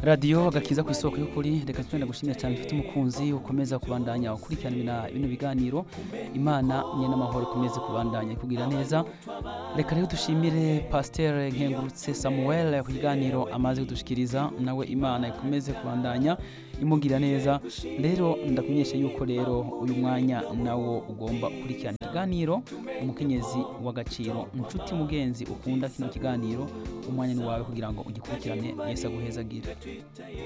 radiyo agakiza ku isoko y'ukuri reka twenda gushimira cyane ufite umukunzi ukomeza kubandanya ukurikirana bino biganiro imana nye n'amahoro ikomeze kubandanya kugira neza reka rero dushimire pasiteri nkengurutse samuel ku kiganiro amaze kudushikiriza nawe imana ikomeze kubandanya imugira neza rero ndakumenyesha yuko rero uyu mwanya nawo ugomba gukurikirana ikiganiro umukenyezi w'agaciro inshuti mugenzi ukunda kino kiganiro umwanya ni wawe kugira ngo ugikurikirane yesu aguhezagire